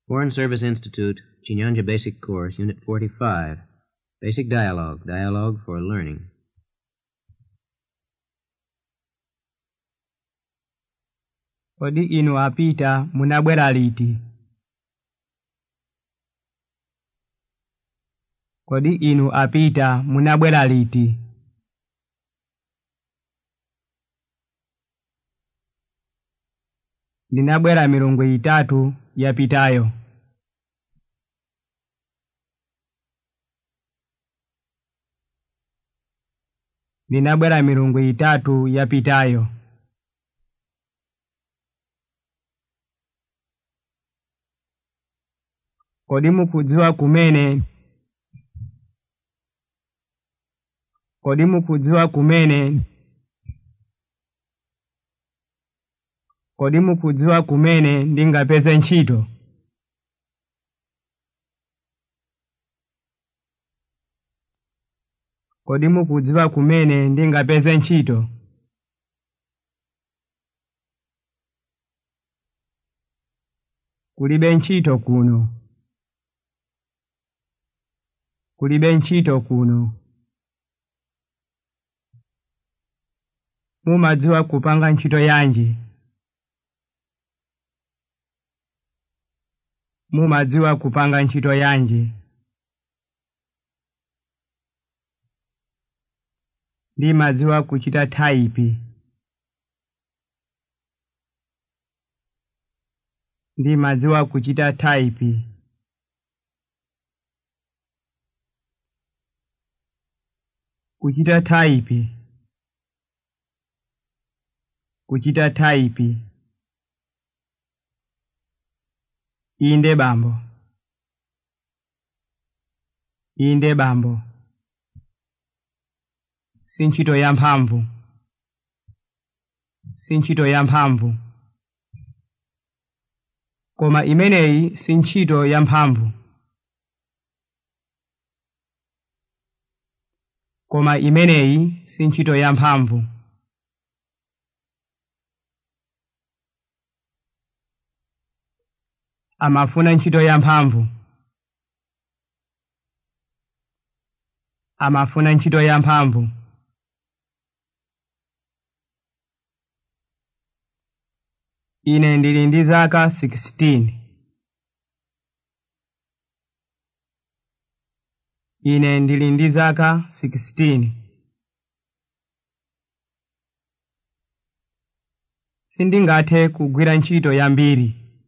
Foreign Service Institute, Chinyanja Basic Course, Unit 45. Basic Dialogue. Dialogue for Learning. kodi inu apita munabwera liti kodi inu apita munabwera liti ndinabwera milungu itatu yapitayo ndinabwera milungu itatu yapitayo kodi mukudziwa kumene kodi mukudziwa kumene kodi mukudziwa kumene ndingapeze ntchito kodi mukudziwa kumene ndingapeze ntchito kulibe ntchito kuno kulibe ntchito kuno mumadziwa kupanga ntchito yanji mumadziwa kupanga ntchito yanji ndimadziwa kuchita thaipi ndimadziwa kuchita thaipi kuchita thaipi kuchita thaipi inde bambo inde bambo si ntchito ya mphamvu si ntchito ya mphamvu koma imeneyi si ntchito ya mphamvu koma imeneyi si ntchito ya mphamvu amafuna ntchito ya mphamvu amafuna ntchito ya mphamvu ine ndili ndi zaka 16 ine ndili ndi zaka 16 sindingathe kugwira ntchito yambiri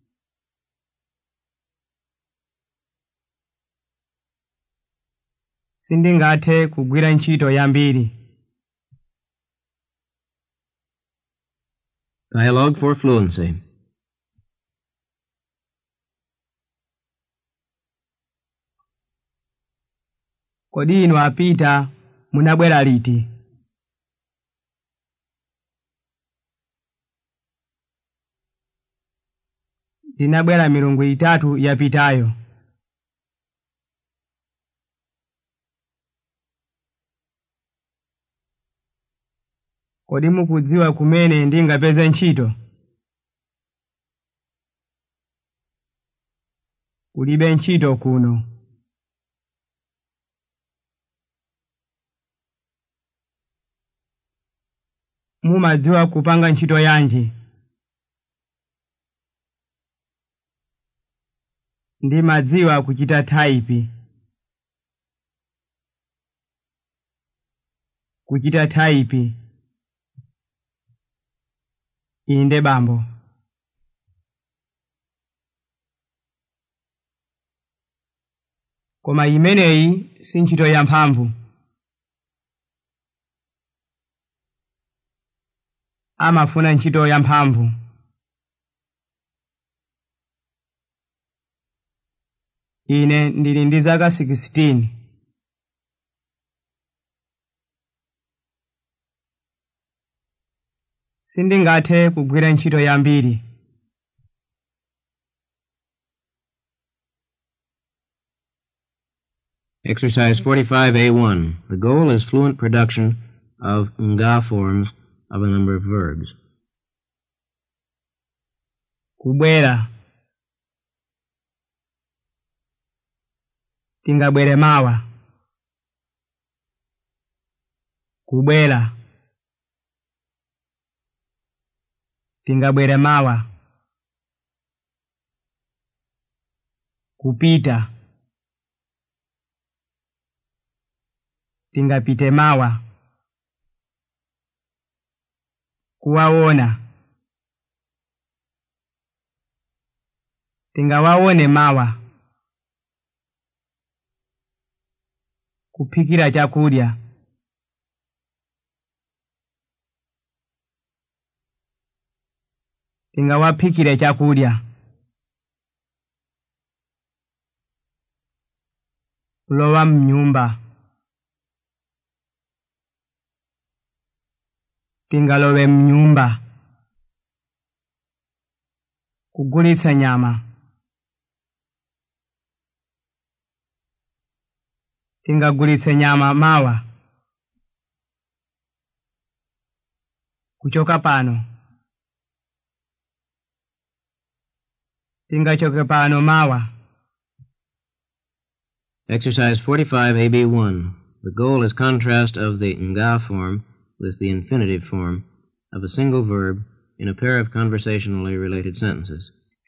sindingathe kugwira ntchito yambiri Dialogue for Fluency. kodi inu apita munabwera liti ndinabwera milungu itatu yapitayo kodi mukudziwa kumene ndingapeze ntchito kulibe ntchito kuno mumadziwa kupanga ntchito yanji ndimadziwa kuchita thaipi kuchita thaipi inde bambo koma imeneyi si ntchito ya mphamvu amafuna ntchito ya mphamvu ine ndili ndi zaka 16 sindingathe kugwira ntchito yambiri Exercise 45A1. The goal is fluent production of nga forms of a number of verbs. kubwera tingabwere mawa kubwera tingabwere mawa kupita tingapite mawa kuwaona tingawaone mawa kuphikira chakudya tingawaphikire chakudya kulowa mnyumba tingalowe mnyumba kugulitsa nyama tingagulitse nyama mawa kuchoka pano tingachoke pano mawa Exercise 45, AB1. The goal is contrast of the nga form with the infinitive form of a single verb in a pair of conversationally related sentences.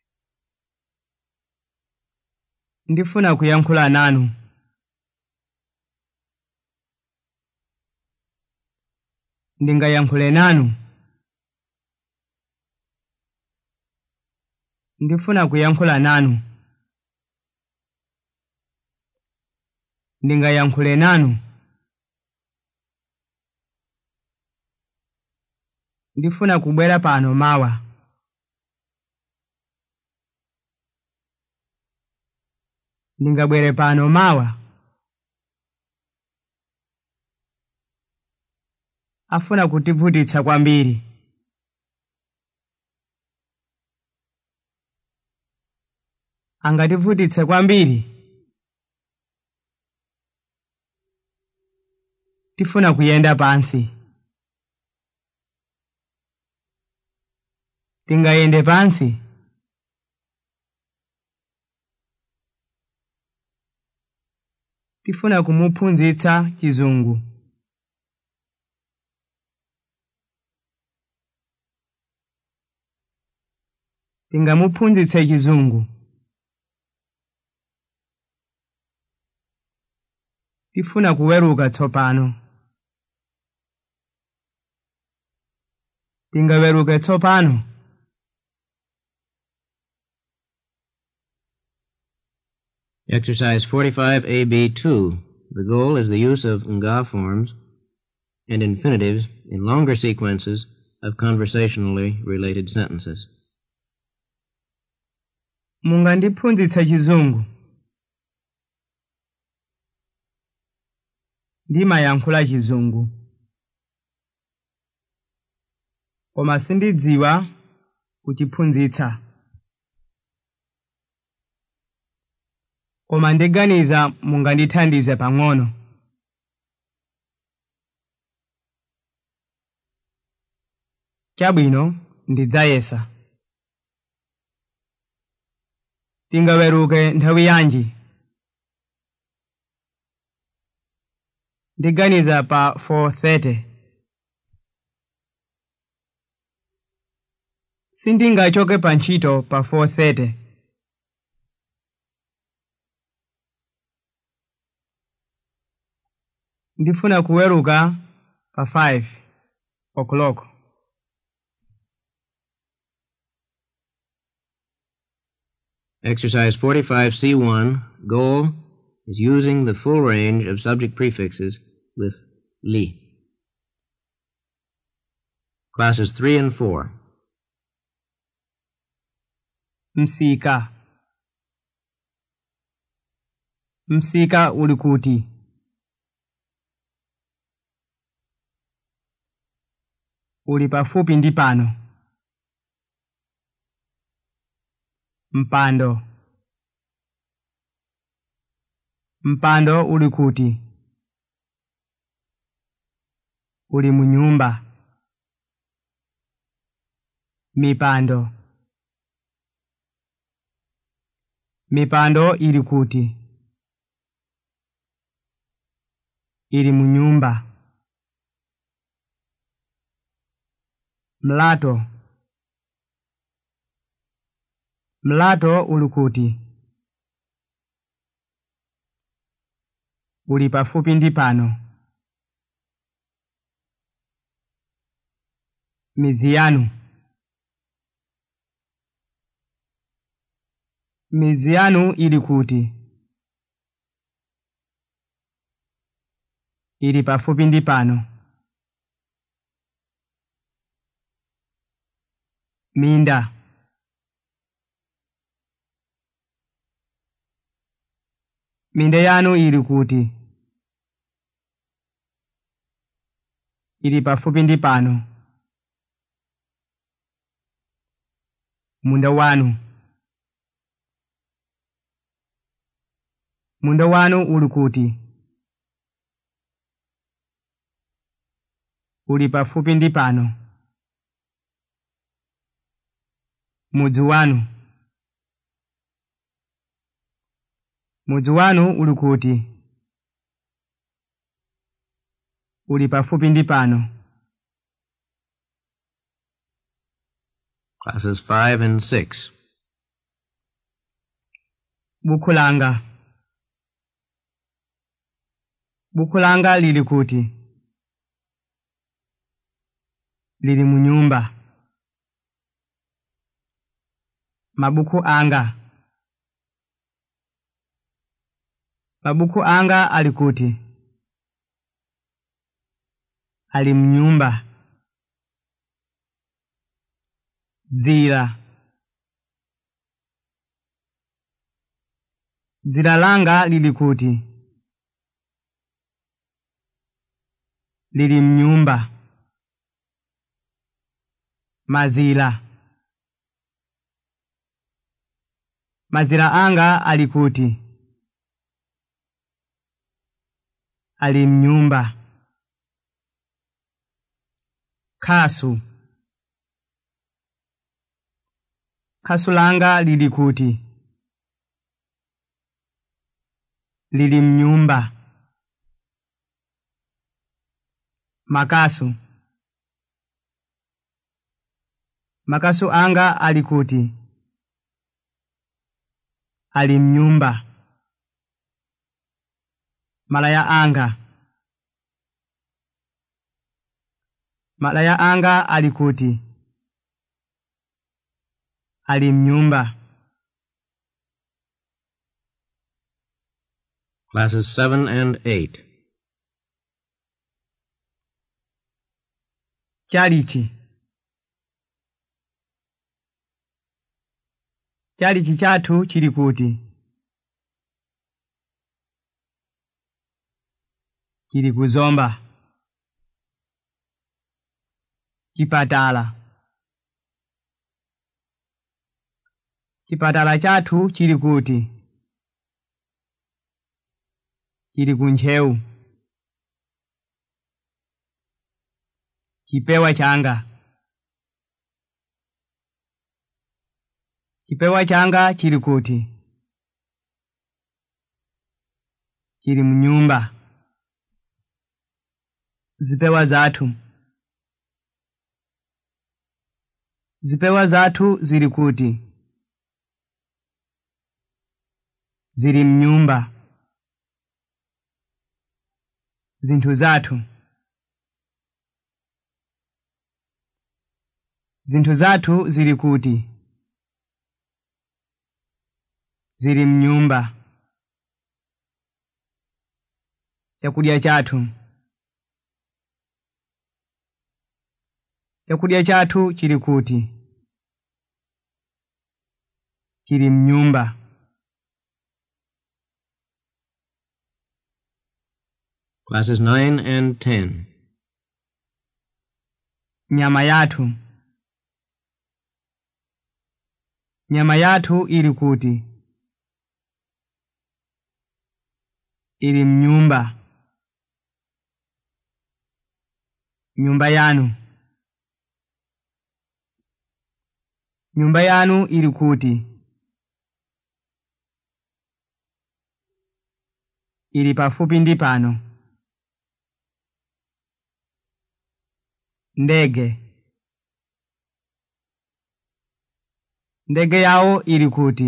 ndifuna kuyankhula nanu ndingayankhule nanu ndifuna kuyankhula nanu ndingayankhule nanu ndifuna kubwera pano mawa ndingabwere pano mawa afuna kutivutitsa kwambiri angativutitse kwambiri tifuna kuyenda pansi tingayende pansi tifuna kumuphunzitsa chizungu tingamuphunzitse chizungu tifuna kuweruka tsopano tingaweruke tsopano Exercise 45AB2. The goal is the use of nga forms and infinitives in longer sequences of conversationally related sentences. mungandiphunzitse chizungu ndimayankhula chizungu koma sindidziwa kuchiphunzitsa koma ndiganiza mungandithandize pang'ono chabwino ndidzayesa tingaweruke nthawi yanji ndiganiza pa 430 sindingachoke pa ntchito pa 430 ndifuna kuweruka pa 5 o'clock Exercise 45C1. Goal is using the full range of subject prefixes with li. Classes 3 and 4. msika msika uli kuti uli pafupi ndi pano mpando mpando uli kuti uli mu nyumba mipando mipando ili kuti ili mu nyumba mlato mlato uli kuti uli pafupi ndi pano midzi yanu midzi yanu ili kuti ili pafupi ndi pano minda minda yanu ili kuti ili pafupi ndi pano munda wanu munda wanu uli kuti uli pafupi ndi pano mudzi wanu mudzi wanu uli kuti uli pafupi ndi pano Classes 5 and 6. bukhu langa bukhu langa lili kuti lili mu nyumba mabukhu anga mabukhu anga ali kuti ali mnyumba dzira dzira langa lili kuti lili mnyumba mazira mazira anga ali kuti ali mnyumba khasu khasu langa lili kuti lili mnyumba makasu makasu anga ali kuti ali mnyumba malaya anga malaya anga ali kuti ali mnyumba Classes 7 and 8. chalichi chalichi chathu chili kuti chili kuzomba chipatala chipatala chathu chili kuti chili kuntcheu chipewa changa chipewa changa chili kuti chili mnyumba zipewa zathu zipewa zathu zili kuti zili mnyumba zinthu zathu zinthu zathu zili kuti zili mnyumba chakudya chathu chakudya chathu chili kuti chili mnyumba Classes 9 and 10. nyama yathu nyama yathu ili kuti ili mnyumba nyumba yanu nyumba yanu ili kuti ili pafupi ndi pano ndege ndege yawo ili kuti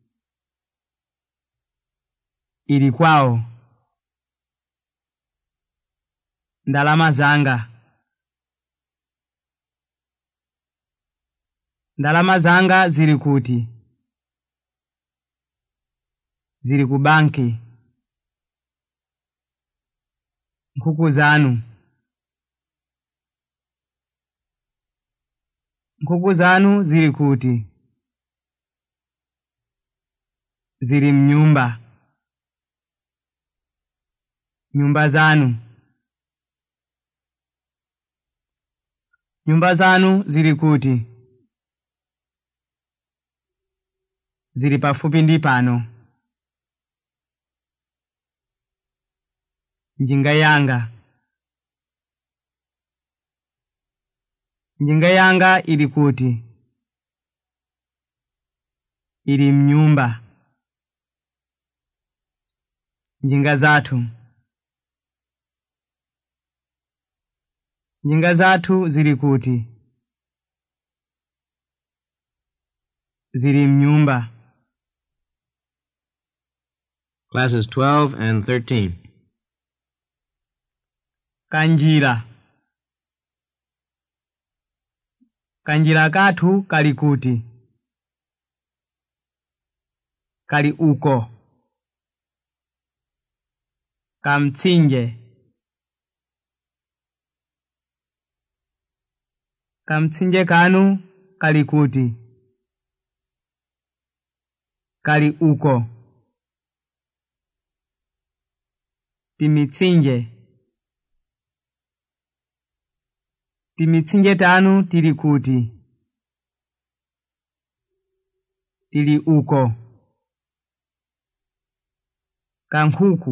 ili kwawo ndalama zanga ndalama zanga zili kuti zili ku banki nkhuku zanu nkhuku zanu zili kuti zili mnyumba nyumba zanu nyumba zanu zili kuti zili pafupi ndi pano njinga yanga njinga yanga ili kuti ili mnyumba njinga zathu njinga zathu zili kuti zili mnyumba Classes 12 and 13. kanjira kanjira kathu kali kuti kali uko kamtsinje kamtsinje kanu kali kuti kali uko timitsinje timitsinje tanu tili kuti tili uko kankhuku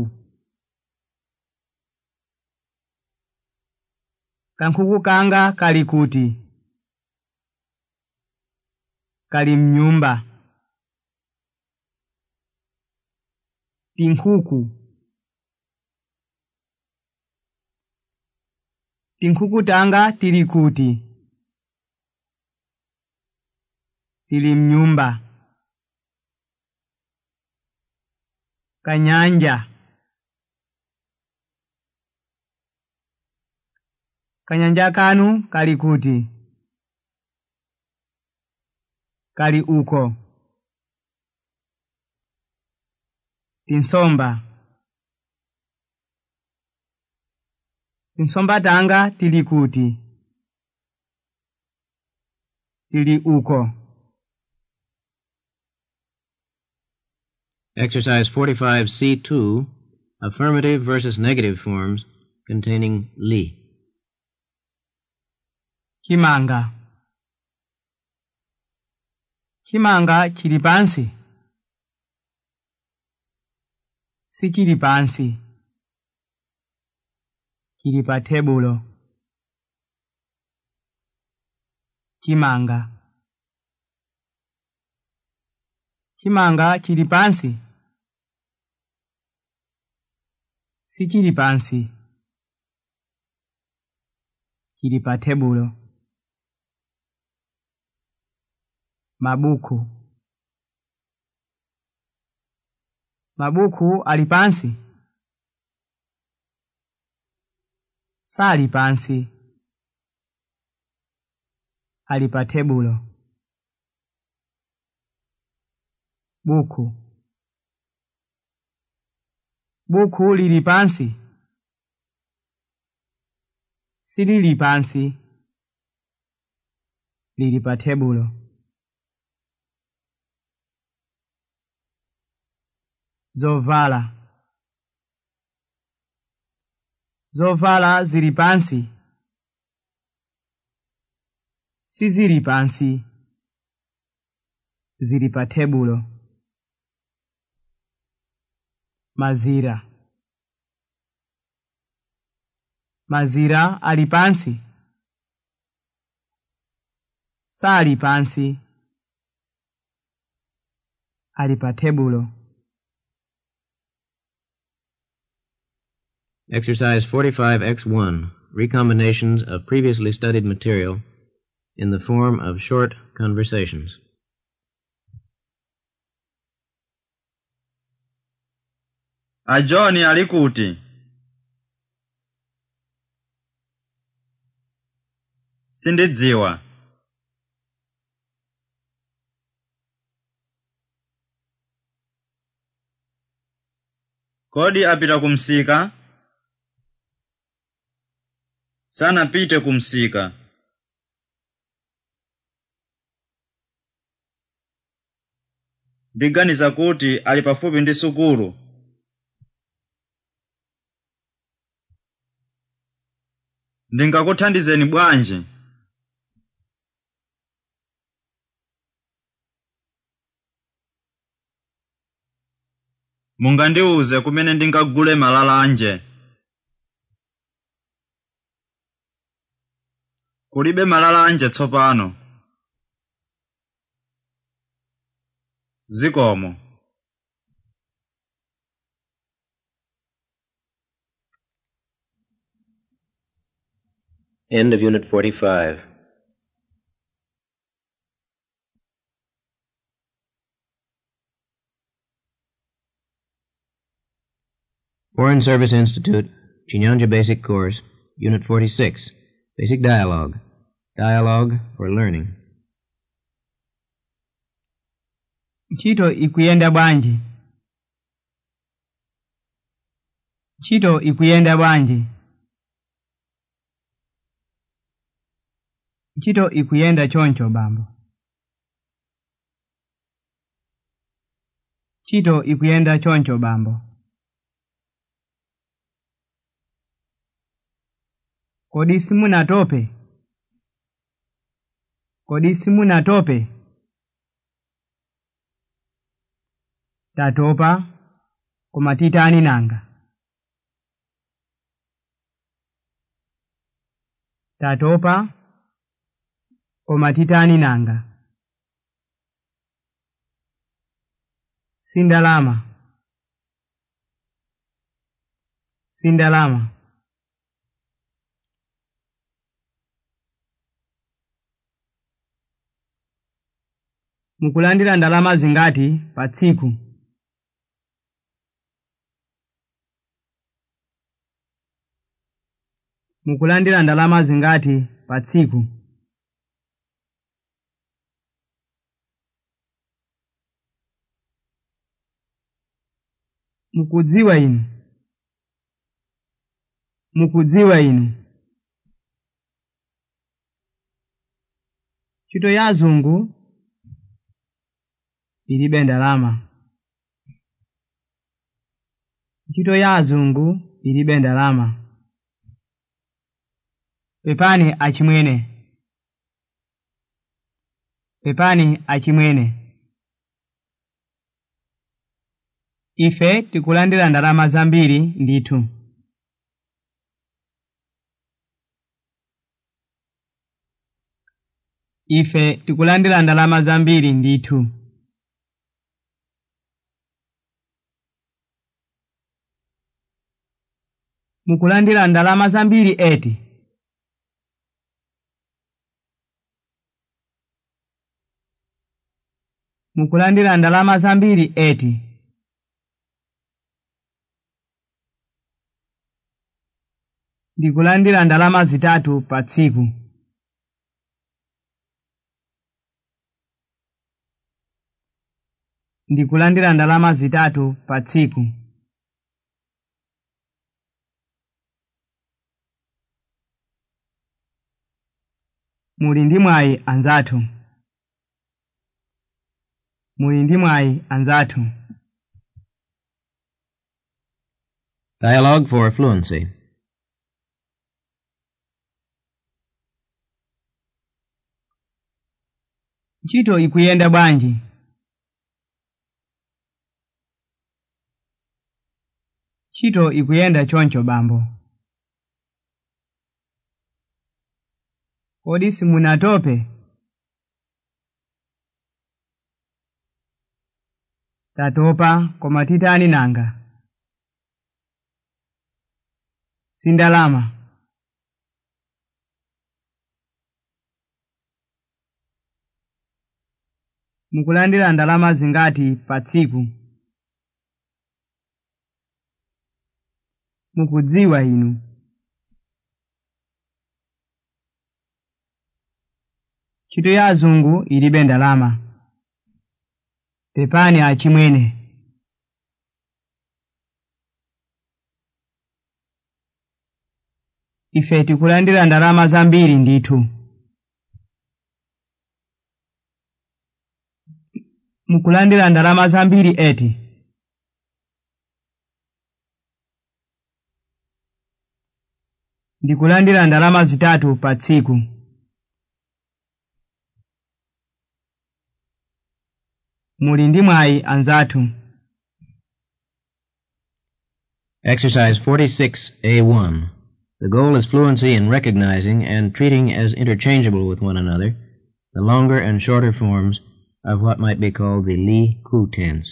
kankhuku kanga kali kuti kali mnyumba tinkhuku tinkhuku tanga tili kuti tili mnyumba kanyanja kanyanja kanu kali kuti kali uko tinsomba tinsomba tanga tili kuti tili uko Exercise 45C2, affirmative versus negative forms containing li. chimanga chimanga chili pansi sichili pansi chili pa tebulo chimanga chimanga chili pansi sichili pansi chili pa tebulo mabuku mabuku ali pansi sali pansi ali pa tebulo buku buku lili pansi silili pansi lili pa tebulo zovala zovala zili pansi sizili pansi zili pa tebulo mazira mazira ali pansi sali pansi ali pa tebulo Exercise 45X1, recombinations of previously studied material in the form of short conversations. a john ali kuti sindidziwa kodi apita kumsika sanapite kumsika ndiganiza kuti ali pafupi ndi sukulu ndingakuthandizeni bwanji mungandiuze kumene ndingagule malalanje kulibe malalanje tsopano zikomo End of Unit 45. Foreign Service Institute, Chinyanja Basic Course, Unit 46, Basic Dialogue. Dialogue for Learning. ntchito ikuyenda bwanji ntchito ikuyenda bwanji ntchito ikuyenda choncho bambo ntchito ikuyenda choncho bambo kodi simunatope kodi simunatope tatopa koma titani nanga tatopa koma titani nanga sindalama sindalama mukulandira ndalama zingati pa tsiku mukulandira ndalama zingati pa tsiku mukudziwa inu mukudziwa inu ntchito ya azungu ilibe ndalama ntchito ya azungu ilibe ndalama pepani achimwene pepani achimwene ife tikulandira ndalama zambiri ndithu ife tikulandira ndalama zambiri ndithu mukulandira ndalama zambiri eti mukulandira ndalama zambiri eti ndikulandira ndalama zitatu pa tsiku ndikulandira ndalama zitatu pa tsiku muli ndi mwayi anzathu muli ndi mwayi anzathu Dialogue for Fluency. ntchito ikuyenda bwanji ntchito ikuyenda choncho bambo kodi simunatope tatopa koma titani nanga sindalama mukulandira ndalama zingati pa tsiku mukudziwa inu ntchito ya azungu ilibe ndalama pepani achimwene ife tikulandira ndalama zambiri ndithu mukulandira ndalama zambiri eti ndikulandira ndalama zitatu pa tsiku muli ndi mwayi anzathu Exercise 46A1. The goal is fluency in recognizing and treating as interchangeable with one another the longer and shorter forms of what might be called the Li Ku tense.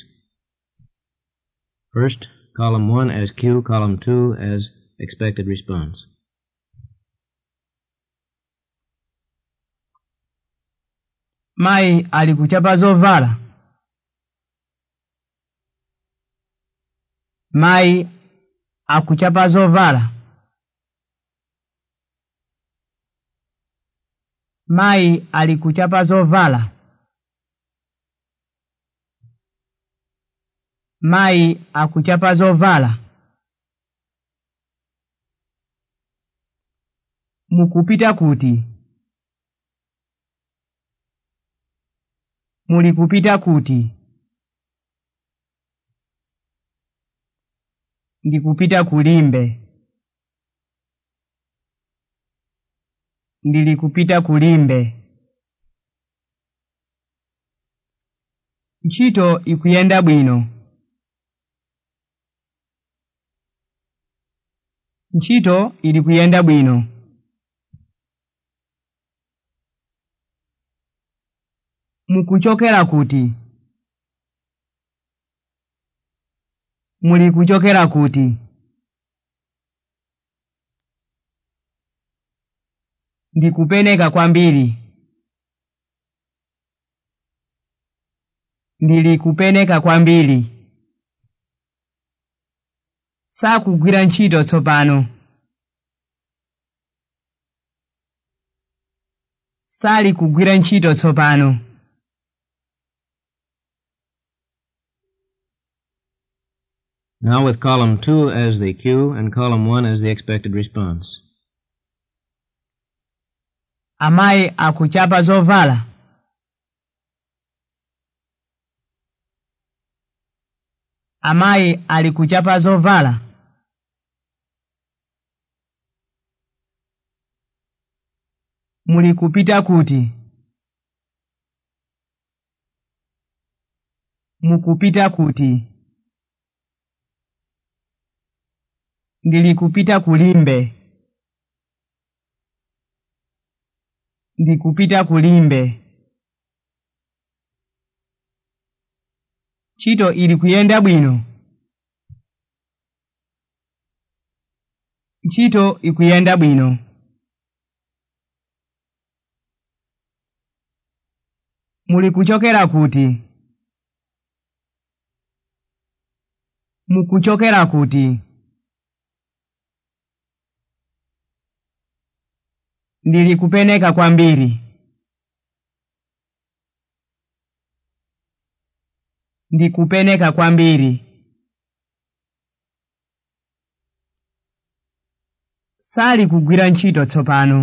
First, column 1 as Q, column 2 as expected response. mayi ali kuchapa zovala mayi akuchapa zovala mayi ali kuchapa zovala mayi akuchapa zovala mukupita kuti muli kupita kuti ndikupita kulimbe ndili kupita kulimbe ntchito ikuyenda bwino ntchito ili kuyenda bwino mukuchokera kuti muli kuchokera kuti ndikupeneka kwambiri ndili kupeneka kwambiri sakugwira ntchito tsopano sali kugwira ntchito tsopano Now with column 2 as the cue and column 1 as the expected response. amayi akuchapa zovala amayi ali kuchapa zovala muli kupita kuti mukupita kuti ndili kupita kulimbe ndikupita kulimbe ntchito ili kuyenda bwino ntchito ikuyenda bwino muli kuchokera kuti mukuchokera kuti ndili kupeneka kwambiri ndikupeneka kwambiri sali kugwira ntchito tsopano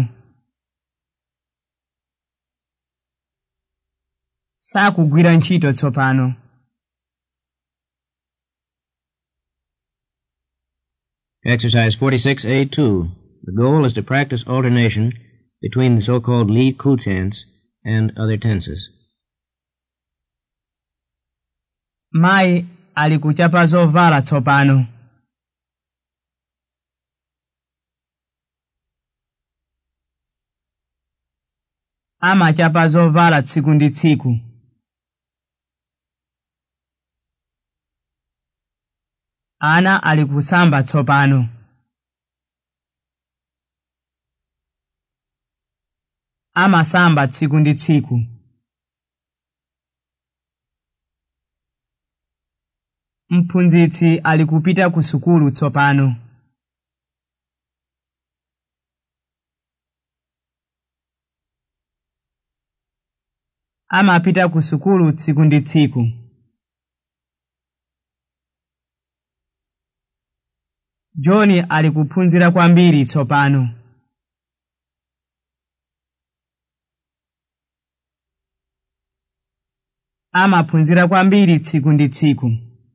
sakugwira ntchito tsopano Exercise 46A2. The goal is to practice alternation between the so-called Li Ku tense and other tenses. mayi ali kuchapa zovala tsopano amachapa zovala tsiku ndi tsiku ana ali kusamba tsopano amasamba tsiku ndi tsiku mphunzitsi ali kupita ku sukulu tsopano amapita ku sukulu tsiku ndi tsiku john ali kuphunzira kwambiri tsopano amaphunzira kwambiri tsiku ndi tsiku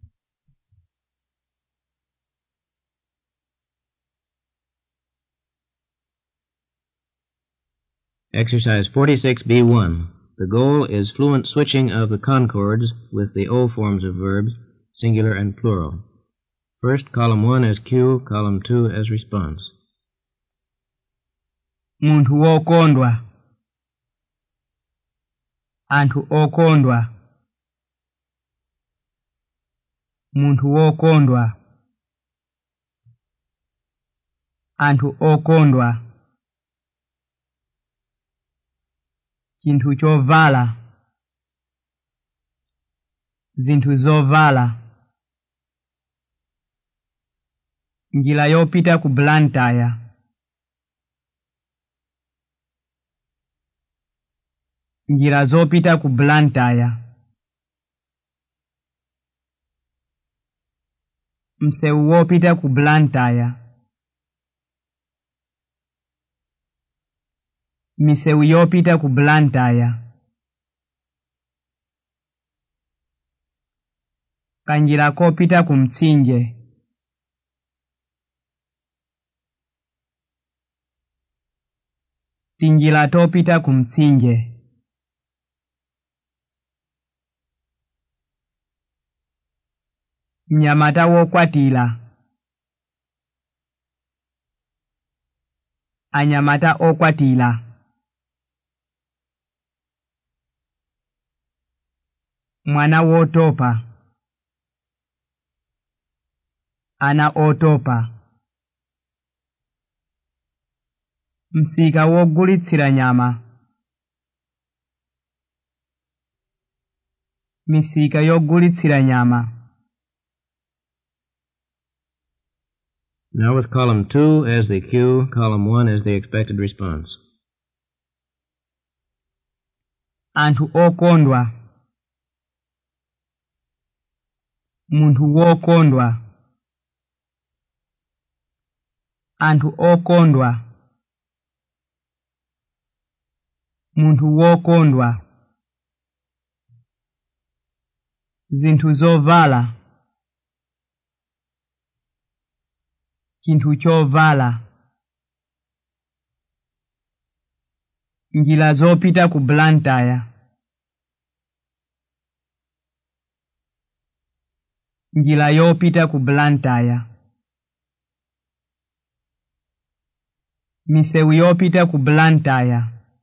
Exercise 46B1. The goal is fluent switching of the concords with the O forms of verbs, singular and plural. First, column 1 as cue, column 2 as response. munthu wokondwa anthu okondwa munthu wokondwa anthu okondwa chinthu chovala zinthu zovala njira yopita ku blantyre njira zopita ku blantyre msewu wopita ku blantyre misewu yopita ku blantyre kanjira kopita ku mtsinje tinjira topita ku mtsinje mnyamata wokwatira anyamata okwatira mwana wotopa ana otopa msika wogulitsira nyama misika yogulitsira nyama Now with column 2 as the cue, column 1 as the expected response. anthu okondwa munthu wokondwa anthu okondwa munthu wokondwa zinthu zovala chinthu chovala njira zopita ku blantyre njira yopita ku blantyre misewu yopita ku blantyre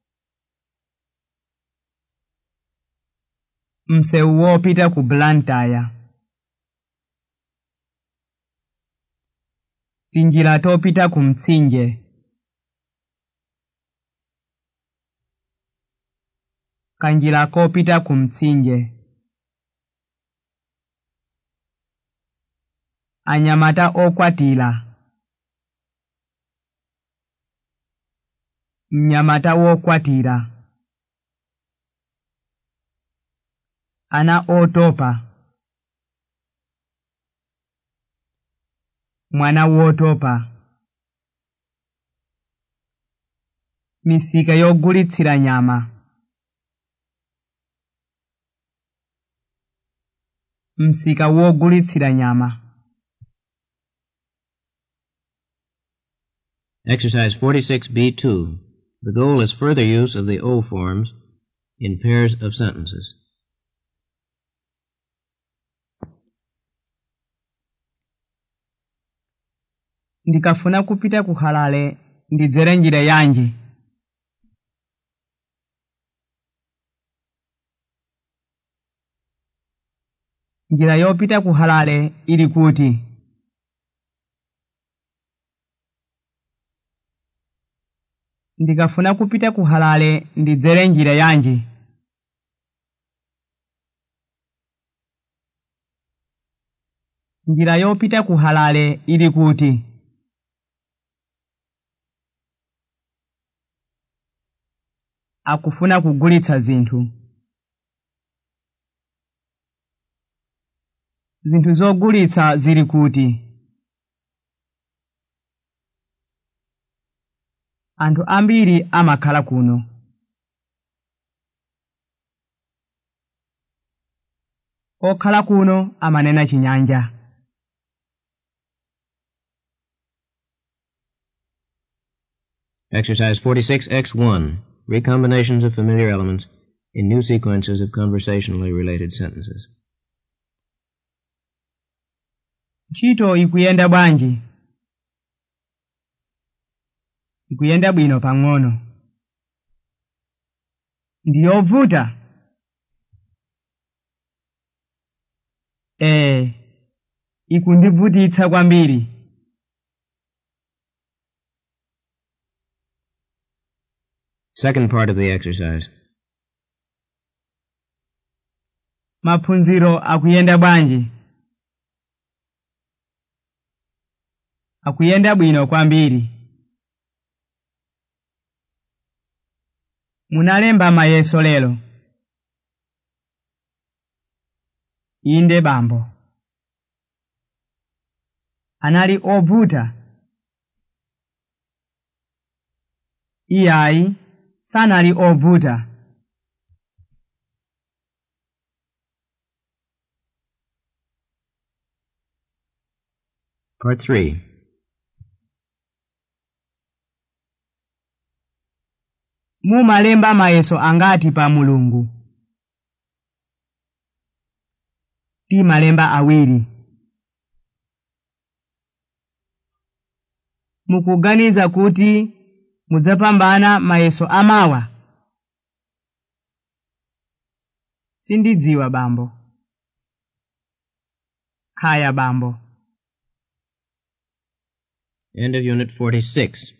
msewu wopita ku blantyre tinjira topita ku mtsinje kanjira kopita ku mtsinje anyamata okwatira mnyamata wokwatira ana otopa mwana wotopa misika yogulitsira nyama msika wogulitsira nyama Exercise 46B2. The goal is further use of the O forms in pairs of sentences. ndikafuna kupita ku halale ndidzere njira yanji njira yopita ku halale ili kuti ndikafuna kupita ku halale ndidzere njira yanji njira yopita ku halale ili kuti akufuna kugulitsa zinthu zinthu zogulitsa zili kuti anthu ambiri amakhala kuno okhala kuno amanena chinyanja Exercise 46X1. Recombinations of familiar elements in new sequences of conversationally related sentences. ntchito ikuyenda bwanji ikuyenda bwino pang'ono ndiyovuta ee ikundivutitsa kwambiri Second part of the exercise. maphunziro akuyenda bwanji akuyenda bwino kwambiri munalemba mayeso lero inde bambo anali ovuta iyayi sanali ovuta Part 3. mumalemba mayeso angati pa mulungu timalemba awiri mukuganiza kuti mudzapambana mayeso amawa sindidziwa bambo khaya bambo End of Unit 46.